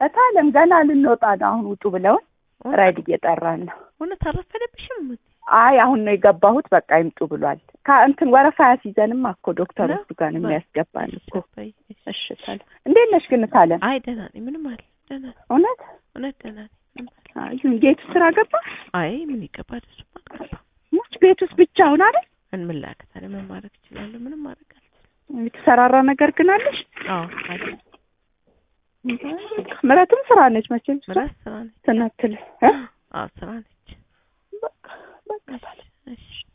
እታለም ገና ልንወጣ ነው። አሁን ውጡ ብለውን ራይድ እየጠራን ነው። እውነት አረፈደብሽም? አይ አሁን ነው የገባሁት። በቃ ይምጡ ብሏል። ከእንትን ወረፋ ያስይዘንም እኮ ዶክተር ነው? እሱ ጋር ነው የሚያስገባን እኮ። በይ፣ እሺ። እሺ እታለም እንዴት ነሽ ግን እታለም? አይ ደህና ነኝ። ምንም አለ ደህና ነኝ። እውነት እውነት ደህና ነኝ። ምንም አለ አይ ጌቱ ስራ ገባ? አይ ምን ይገባል? እሱማ አልገባም። ሙች ቤት ውስጥ ብቻውን አይደል? ምን ምን ላድርግ ታዲያ? ምን ማድረግ እችላለሁ? ምንም ማድረግ አልችልም። የተሰራራ ነገር ግን አለሽ? አዎ አለ ምረትም ስራ ነች መቼም እሷ ምራት ስራ ነች። ትናትል እ አዎ ስራ ነች። በቃ በቃ እሺ እሺ